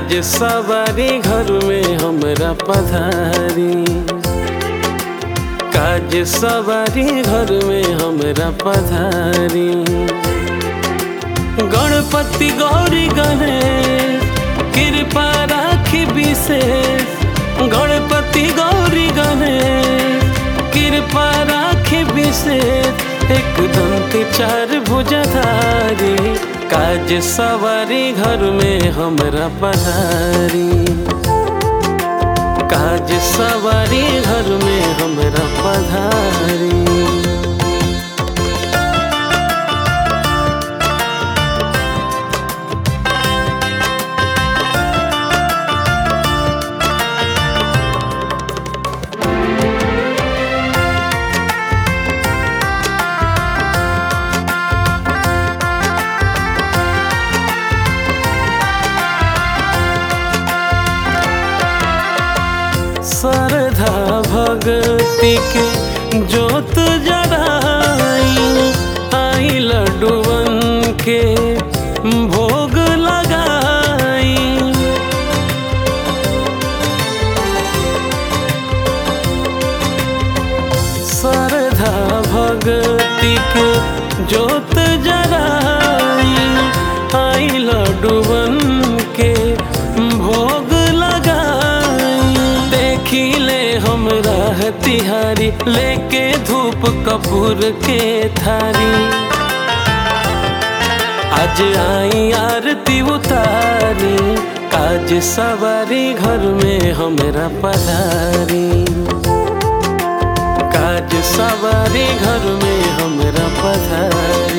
काज सवारी घर में हमरा पधारी काज सवारी घर में हमरा पधारी गणपति गौरी गणेश कृपा राखी विशेष गणपति गौरी गणेश कृपा राखी विशेष एक दंत चार भुजधारी काज सवारी घर में हमरा पधारी काज सवारी घर में हमरा पधारी श्रद्धा भक्ति के जोत जराई आई लड्डुवन के भोग लगाई श्रद्धा भक्ति के जोत जराई आई लड्डुवन के भोग लगाई देखी ले हमरा तिहारी लेके धूप कपूर के थारी आज आई आरती उतारी काज सवारी घर में हमरा पधारी काज सवारी घर में हमरा पधारी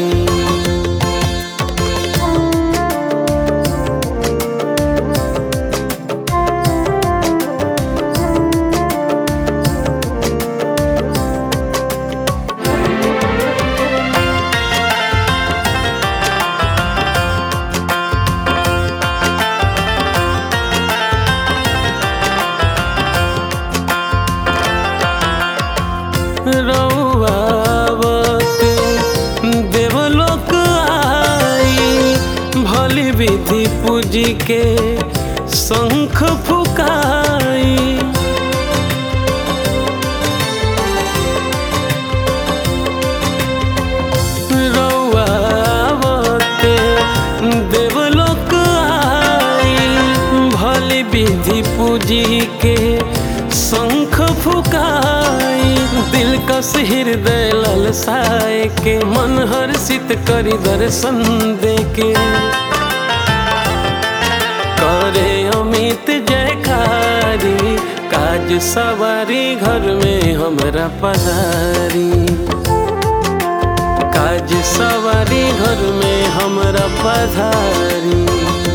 रौआवते देवलोक आई भली विधि पूजी के शंख फुकाई रौआवते देवलोक आई भली विधि पूजी के शंख फुकाई दिल कस हृदय ललसाए के मन हर्षित करी दर्शन दे के करे अमित जयकारी काज सवारी घर में हमरा पधारी काज सवारी घर में हमरा पधारी